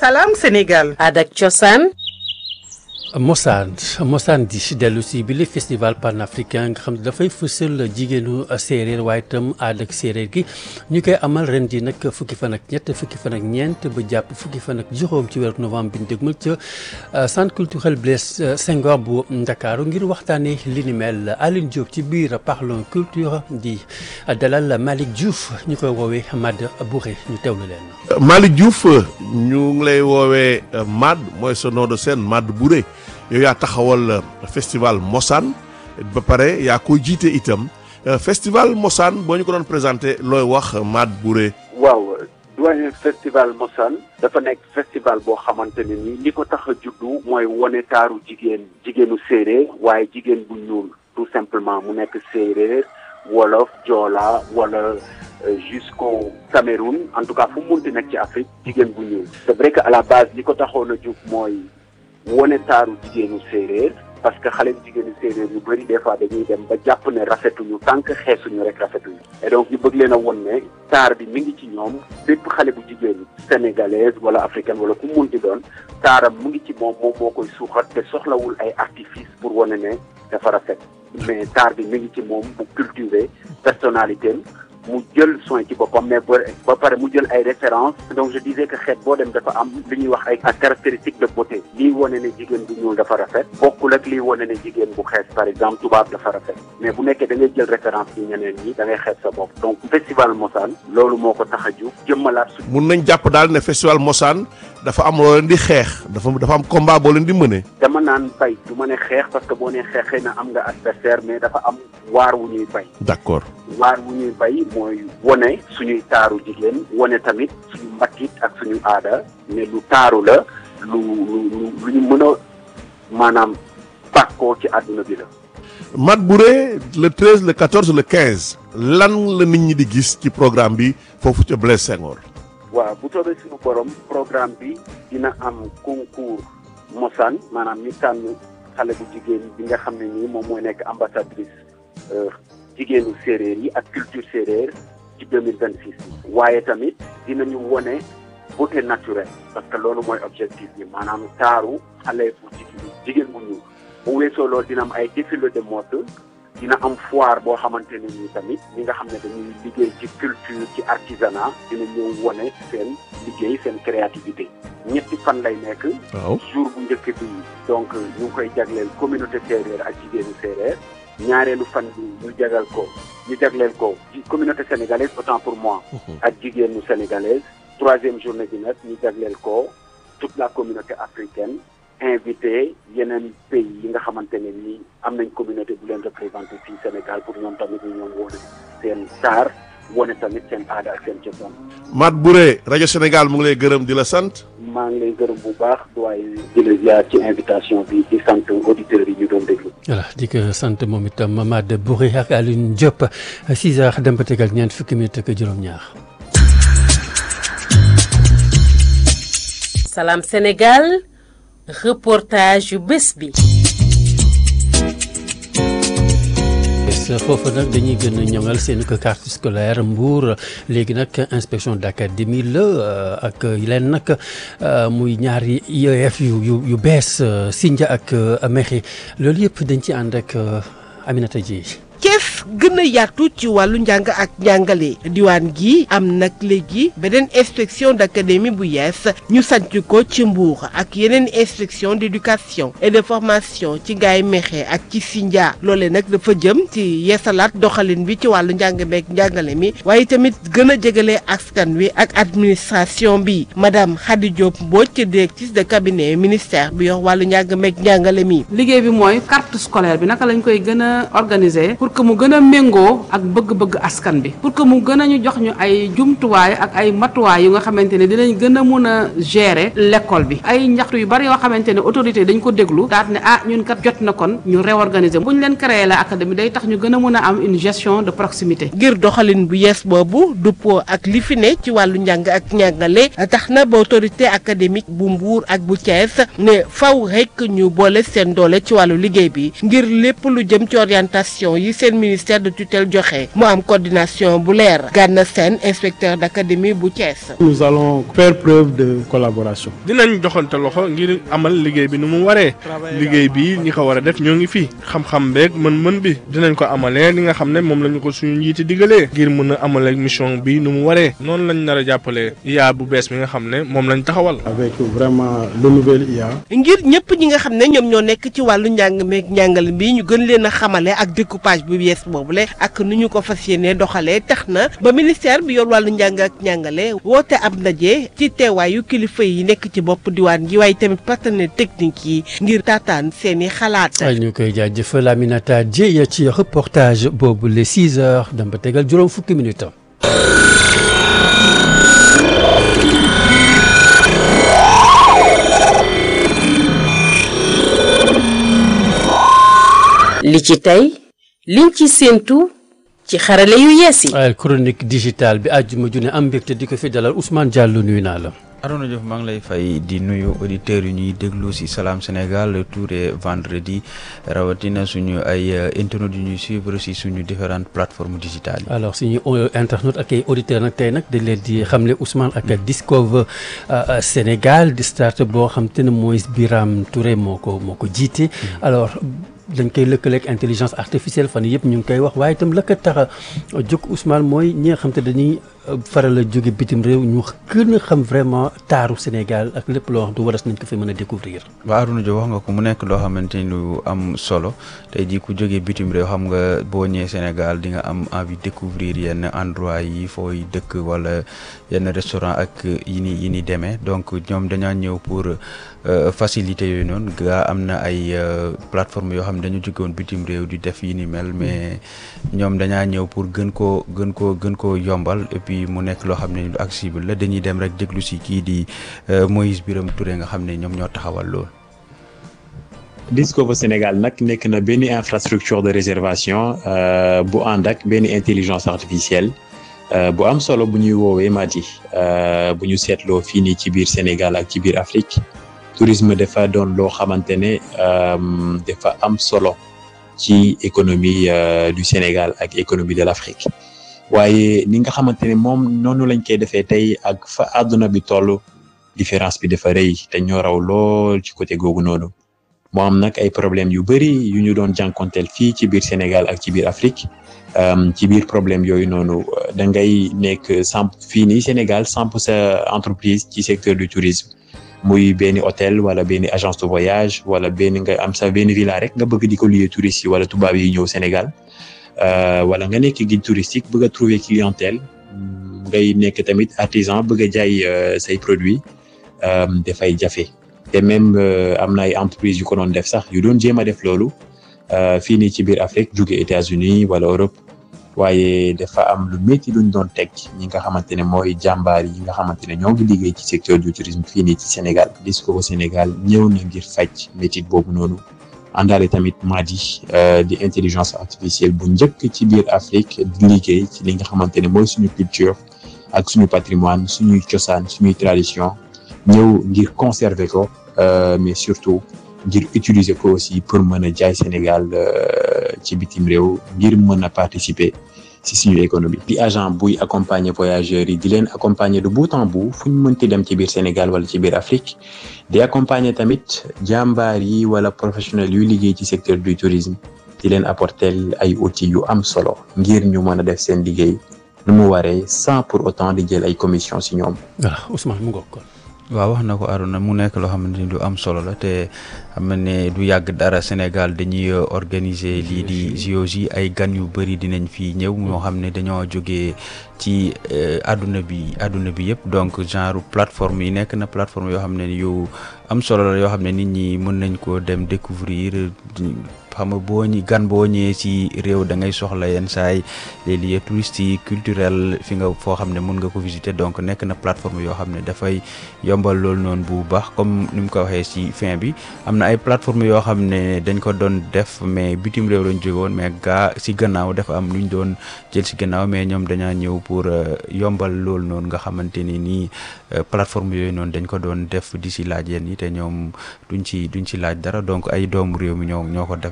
Salam Sénégal. Adak Cosaan. Mosaan Mosaan di dellu si bi li festival panafricain nga xam ne dafay fësal jigéenu séeréer waaye itam aada ak séeréer gi ñu koy amal ren di nag fukki fan ak ñett fukki fan ak ñeent ba jàpp fukki fan ak juróom ci weeru novembre bi ñu dégmal ca centre culturel Blaise Senghor bu Ndakaaru ngir waxtaanee li ni mel Aline Diop ci biir Parlons Culture di dalal Malick Diouf ñu koy woowee Mad Bouré ñu teewlu leen. Malick Diouf ñu ngi lay woowee Mad mooy sa nom de scène Mad Bouré. yow yaa taxawal festival Mosaan ba pare yaa koy jiite itam festival Mosaan boo ñu ko doon présenté looy wax Mad Bouré. waaw doyen festival Mosaan dafa nekk festival boo xamante ne ni li ko tax a juddu mooy wone taaru jigéen jigéenu séeréer waaye jigéen bu ñuul tout simplement mu nekk séeréer wolof joola wala jusqu'au Cameroun en tout cas fu mu munti nekk ci Afrique jigéen bu ñuul. c'est vrai que à la base li ko taxoon a jug mooy. wone taaru jigéenu séeréer parce que xale jigéenu séeréer yu bëri des fois dañuy dem ba jàpp ne rafetuñu tant que xeesuñu rek rafetuñu et donc ñu bëgg leen a won ne taar bi mi ngi ci ñoom bépp xale bu jigéen sénégalaise wala africaine wala ku munti doon taaram mu ngi ci moom moom moo koy suuxat te soxlawul ay artifice pour wane ne dafa rafet mais taar bi mi ngi ci moom bu cultiver personnalité mu jël soin ci boppam mais ba pare mu jël ay références donc je disais que xeet boo dem dafa am li ñuy wax ay caractéristiques de beauté lii wane ne jigéen bu ñuul dafa rafet bokkul ak lii wane ne jigéen bu xees par exemple tubaab dafa rafet mais bu nekkee da ngay jël référence ci ñeneen ñi da ngay xeeb sa bopp donc festival Mosaan loolu moo ko tax a jóg jëmmalaat su mun nañ jàpp daal ne festival Mosaan dafa am loo leen di xeex dafa dafa am combat boo leen di mëne dama naan bay du ma ne xeex parce que boo nee xeex xëy na am nga adversaire mais dafa am waar wu ñuy bay d'accord waar wu ñuy bay mooy wone suñuy taaru jigéen wone tamit suñu mbatit ak suñu aada ne lu taaru la lu lu lu ñu mën a maanaam bàkkoo ci àdduna bi la Mad Bouré le treize le quatorze le quinze lan la nit ñi di gis ci programme bi foofu ca Blaise Senghor waaw bu soobee suñu borom programme bi dina am concours Mosaan maanaam ñu tànn xale bu jigéen bi nga xam ne nii moom mooy nekk ambassadrice jigéenu séeréer yi ak culture séeréer ci deux mille vingt six waaye tamit dinañu wone beauté naturelle parce que loolu mooy objectif bi maanaam taaru xale bu jigéen jigéen bu ñuul bu weesoo loolu dina am ay défilé de mode dina am foire boo xamante ne nii tamit ñi nga xam ne dañuy liggéey ci culture ci artisanat dina ñëw wone seen liggéey seen créativité ñetti fan lay nekk waaw jour bu njëkk bi donc ñu ngi koy jagleel communauté séeréer ak jigéenu séeréer ñaareelu fan bi ñu jagal ko ñu jagleel ko communauté sénégalaise autant pour moi ak jigéenu sénégalaise troisième journée bi nag ñu jagleel ko toute la communauté africaine invité yeneen pays yi nga xamante ne ni am nañ communauté bu leen représenté fii Sénégal pour ñoom tamit ñu ñoom wone seen taar wone tamit seen aada ak seen cosaan Mad Bouré rajo Sénégal mu ngi lay gërëm di la sant maa ngi lay gërëm bu baax doyen di la ziar ci invitation bi di sant auditeurs yi ñu doon déglu. voilà di ko sant moom itam Mad Bouré ak Aline Diop 6 heures dem ba tegal ñeent fukki minute ak juróom-ñaar. Salam Sénégal reportage yu bés bi. foofu nag dañuy gën a ñoŋal seen ko carte scolaire Mbour léegi nag inspection d'académie la ak leen nag muy ñaari IEF yu yu yu bees Sindia ak Mekhe loolu yëpp dañ ci ànd ak Aminata Dieye Thiès gën a yaatu ci wàllu njàng ak njàngale diwaan gi am nag léegi beneen inspection d'académie bu yees ñu sanc ko ci Mbour ak yeneen inspection d'éducation et de formation ci Ngaye Mékhé ak ci Sindia loole nag dafa jëm ci yeesalaat doxalin bi ci wàllu njàng meek njàngale mi waaye tamit gën a jegale askan wi ak administration bi madame Khady Diop Mbodj directrice de cabinet ministère bi yor wàllu njàng meek njàngale mi. liggéey bi mooy carte scolaire bi naka lañ koy gën a organiser pour que mu gën a méngoo ak bëgg-bëgg askan bi pour que mu gën a ñu jox ñu ay jumtuwaay ak ay matuwaay yu nga xamante ne dinañ gën a mun a gérer l'école bi ay ñaxtu yu bari yoo xamante ne autorité dañ ko déglu daat ne ah ñun kat jot na kon ñu réorganiser bu ñu leen créer la académie day tax ñu gën a mun a am une gestion de proximité ngir doxalin bu yees boobu duppoo ak li fi ne ci wàllu njàng ak njàngale tax na ba autorité académique bu Mbour ak bu Thiès ne faw rek ñu boole seen doole ci wàllu liggéey bi ngir lépp lu jëm ci orientation yi seen seen ministère de tutelle joxe mu am coordination bu leer Gana Sène inspecteur d'académie bu Thiès. nous allons faire preuve de collaboration. dinañ joxante loxo ngir amal liggéey bi nu mu waree liggéey bi ñi ko war a def ñoo ngi fi xam-xam beeg mën-mën bi dinañ ko amalee li nga xam ne moom la ñu ko suñu njiiti digalee ngir mën a amalee mission bi nu mu waree noonu lañ nar a jàppalee IA bu bees bi nga xam ne moom lañ taxawal. avec vraiment le nouvel IA. ngir ñëpp ñi nga xam ne ñoom ñoo nekk ci wàllu njàng meeg njàngale bi ñu gën leen a xamale ak découpage bu yees boobule ak nu ñu ko fas yéenee doxalee tax na ba ministère bi yor wàllu njàng ak njàngale woote ab ndaje ci teewaayu kilifa yi nekk ci bopp diwaan gi waaye tamit partenaire technique yi ngir taataan seeni xalaat. ñu koy jaajëfal Aminata Dieye ci reportage boobu les 6 heures dem ba tegal juróom fukki minutes. li ci tey liñ ci séentu ci xarale yu yees yi. waaye chronique digitale bi àjjuma ju ne am mbégte di ko fi dalal Ousmane Diallo nuyu naa la. Arona Diouf maa ngi lay fay di nuyu auditeurs yu ñuy déglu ci Salam Sénégal tous les vendredis rawatina suñu ay internautes yu ñuy suivre ci suñu différentes plateformes digitales yi. alors suñu internautes ak ay auditeurs nag tey nag dañ leen di xamle Ousmane ak Discover Sénégal di start boo xam te ne mooy Biram Touré moo ko moo ko jiite alors. dañ koy lëkkaleeg intelligence artificielle fan yëpp ñu ngi koy wax waaye itam la ko tax a jóg Ousmane mooy ñi nga xam te dañuy faral a jóge bitim réew ñu gën a xam vraiment taaru Sénégal ak lépp loo xam te waras nañ ko fi mën a découvrir waaw Arouna Diop wax nga ko mu nekk loo xamante ni lu am solo tey jii ku jógee bitim réew xam nga boo ñëwee Sénégal di nga am envie découvrir yenn endroit yi fooy dëkk wala yenn restaurant ak yi ni yi ni demee donc ñoom dañaa ñëw pour facilité yooyu noonu gaa am na ay plateforme yoo xam ne dañu jógewoon bitim réew di def yi ni mel mais ñoom dañaa ñëw pour gën koo gën koo gën koo yombal et puis mu nekk loo xam ne lu accessible la dañuy dem rek déglu si kii di Moïse Biram Touré nga xam ne ñoom ñoo taxawal lool. Discover Sénégal nag nekk na benn infrastructure de réservation bu ànd ak benn intelligence artificielle bu am solo bu ñuy woowee Mati bu ñu seetloo fii nii ci biir Sénégal ak ci biir Afrique tourisme dafa doon loo xamante ne dafa am solo ci économie du Sénégal ak économie de l'Afrique waaye ni nga xamante ne moom noonu lañ koy defee tey ak fa àdduna bi toll différence bi dafa rëy te ñoo raw lool ci côté googu noonu moo am nag ay problème yu bëri yu ñu doon jànkonteel fii ci biir Sénégal ak ci biir Afrique ci biir problème yooyu noonu da ngay nekk samp fii nii Sénégal samp sa entreprise ci secteur du tourisme muy benn hôtel wala benn agence de voyage wala benn nga am sa benn villa rek nga bëgg di ko lier touristes yi wala tubaab yi ñëw Sénégal wala nga nekk guide touristique bëgg a trouver clientèle ngay nekk tamit artisan bëgg a jaay say produits dafay jafe te même am na ay entreprises yu ko doon def sax yu doon jéem a def loolu fii nii ci biir Afrique jóge États-Unis wala Europe waaye dafa am lu métti luñ doon teg ñi nga xamante ne mooy jàmbaar yi nga xamante ne ñoo ngi liggéey ci secteur du tourisme fii nii ci Sénégal Discover Sénégal ñëw na ngir faj métit boobu noonu àndaale tamit Madi di intelligence artificielle bu njëkk ci biir Afrique di liggéey ci li nga xamante ne mooy suñu culture ak suñu patrimoine suñuy cosaan suñuy tradition ñëw ngir conserver ko mais surtout ngir utiliser ko aussi pour mën a jaay Sénégal ci bitim réew ngir mën a participer ci suñu économie. di agent buy accompagner voyageurs yi di leen accompagner de bout en bout fu ñu mënti dem ci biir Sénégal wala ci biir Afrique di accompagner tamit jàmbaar yi wala professionnels yuy liggéey ci secteur du tourisme di leen apporter ay outils yu am solo ngir ñu mën a def seen liggéey nu mu waree sans pour autant di jël ay commission ci ñoom. voilà Ousmane mu ngoog kon. waaw wax na ko Arona mu nekk loo xamante ni lu am solo la te xam ne du yàgg dara Sénégal dañuy organiser lii di JOJ ay gan yu bëri dinañ fi ñëw ñoo xam ne dañoo jógee ci àdduna bi àdduna bi yëpp donc genre plateforme yi nekk na plateforme yoo xam ne yu am solo la yoo xam ne nit ñi mën nañ ko dem découvrir xam nga boo ñi gan boo ñëwee ci réew da ngay soxla yenn saay les lieux touristiques culturels fi nga foo xam ne mun nga ko visiter donc nekk na plateforme yoo xam ne dafay yombal loolu noonu bu baax comme ni mu ko waxee ci fin bi am na ay plateforme yoo xam ne dañ ko doon def mais bitim réew lañ jóge woon mais gaa ci gannaaw dafa am lu ñu doon jël ci gannaaw mais ñoom dañaa ñëw pour yombal loolu noonu nga xamante ni nii plateforme yooyu noonu dañ ko doon def di ci laaj yéen yi te ñoom duñ ci duñ ci laaj dara donc ay doomu réew mi ñoo ñoo ko defar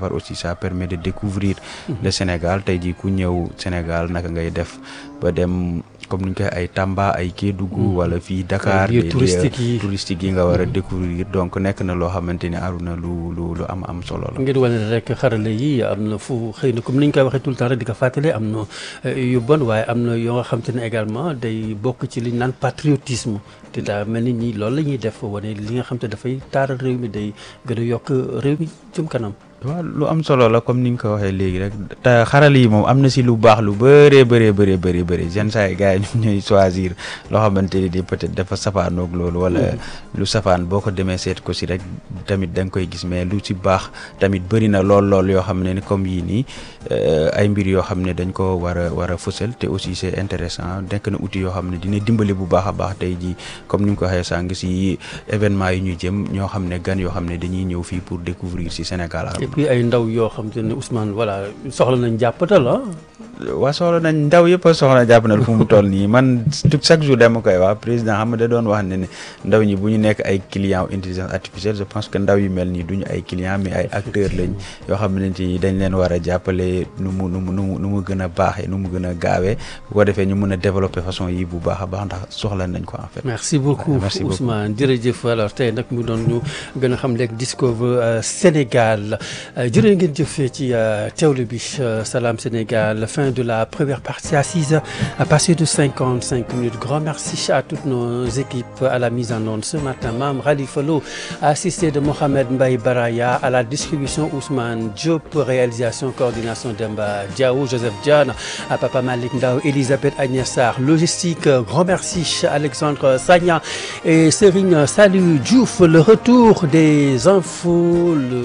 part aussi ça permet de découvrir le Sénégal tey jii ku ñëw Sénégal naka ngay def ba dem comme ni ñu koy ay Tamba ay Kédougou wala fii Dakar lieux des touristiques yi. touristiques yi nga war a découvrir donc nekk na loo xamante ni aruna lu lu lu am am solo la ngir wane rek xarale yi am na fu xëy na comme ni ñu koy waxee tout le temps rek di ko fàttali am na eh, yu bon waaye am na yoo nga xam te ne également day bokk ci li ñu naan patriotisme te daa mel ni ñi loolu la ñuy def wane li nga xam te dafay taaral réew mi day gën a yokk réew mi jëm kanam. waaw lu am solo la comme ni nga ko waxee léegi rek te xarala yi moom am na si lu baax lu bëree bëree bëree bëri bëri yenn saa yi gars yi ñoom ñooy choisir loo xamante ni di peut-être dafa safaanoog loolu wala lu safaan boo ko demee seet ko si rek tamit da nga koy gis mais lu si baax tamit bëri na lool lool yoo xam ne ni comme yii nii euh, ay mbir yoo xam ne dañ ko war a war a fësal te aussi c'est intéressant nekk na outil yoo xam ne dina dimbali bu baax a baax tey jii comme ni nga ko waxee sànq si événement yi ñu jëm ñoo xam ne gan yoo xam ne dañuy ñëw fii pour découvrir si Sénégal et puis ay ndaw yoo xam te ne Ousmane voilà soxla nañ jàppatal ah. waa soxla nañ ndaw yëpp a soxla jàpp na fu mu toll nii man tout chaque jour dama koy wax président xam nga da doon wax ne ne ndaw ñi bu ñu nekk ay client intelligence artificielle je pense que ndaw yu mel nii duñu ay client mais ay acteurs lañ yoo xam ne ni dañ leen war a jàppale nu mu nu mu nu mu nu mu gën a baaxee nu mu gën a gaawee bu ko defee ñu mën a développer façon yi bu baax a baax ndax soxla nañ ko en fait. merci beaucoup merci beaucoup. Ousmane jërëjëf alors tey nag mu doon ñu gën a xam léegi Discover euh, Sénégal Euh, jërë ngeen jëf ci euh, teewlu bi euh, Salam Sénégal fin de la première partie à 6 heures à passer de 55 minutes grand merci à toutes nos équipes à la mise en onde ce matin Mame Khalifa Lo assisté de Mohamed Mbaye Baraya à la distribution Ousmane Diop réalisation coordination Demba Diaw Joseph Diane à Papa Malick Ndao Elisabeth Agnès Sarr logistique euh, grand merci Alexandre Sagna et Serigne Salut Diouf le retour des infos le,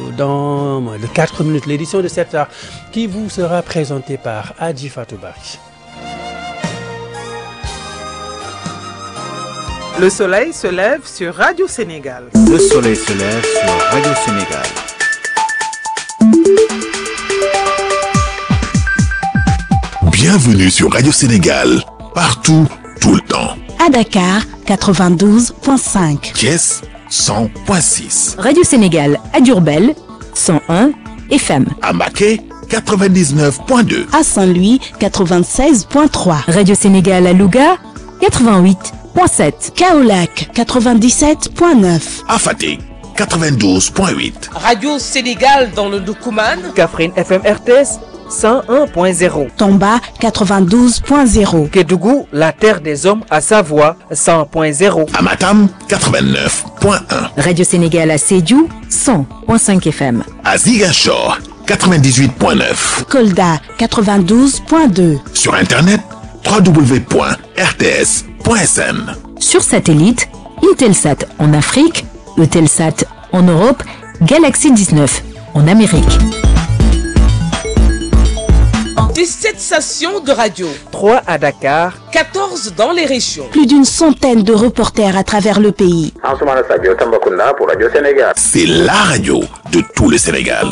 dans moins de 4 minutes l'édition de 7 heures qui vous sera présentée par Adji Fatou Bari. Le soleil se lève sur Radio Sénégal. Le soleil se lève sur Radio Sénégal. Bienvenue sur Radio Sénégal, partout, tout le temps. À Dakar, 92.5. Thiès, 100.6. Radio Sénégal à Diourbel, 101 FM. À Maquet, 99.2. À Saint-Louis, 96.3. Radio Sénégal à Louga, 88.7. Kaolac, 97.9. À Fatick, 92.8. Radio Sénégal dans le Doukouman. Kaffrine FM RTS 101.0. Tomba, 92.0. Kédougou, la terre des hommes à Savoie 100.0. À Matam, 89.1. Radio Sénégal à Sédhiou, 100.5 FM. À Ziguinchor, 98.9. Kolda, 92.2. Sur Internet, www.rts.sn. Sur satellite, Intelsat en Afrique, Eutelsat en Europe, Galaxy 19 en Amérique. 17 stations de radio. 3 à Dakar. 14 dans les régions. Plus d'une centaine de reporters à travers le pays. Ansoumana Sadio Tambacounda pour Radio Sénégal. C'est la radio de tout le Sénégal.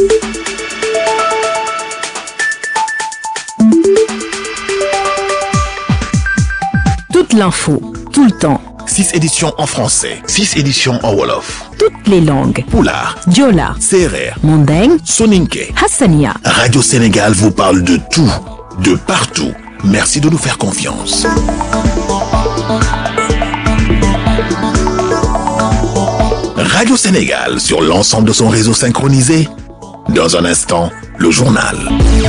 Toute l'info, tout le temps. 6 éditions en français, 6 éditions en Wolof. Toutes les langues. Poulard, Diola, Serer, Mandeng, Soninke. Hassania. Radio Sénégal vous parle de tout, de partout. Merci de nous faire confiance. Radio Sénégal sur l'ensemble de son réseau synchronisé. Dans un instant, le journal.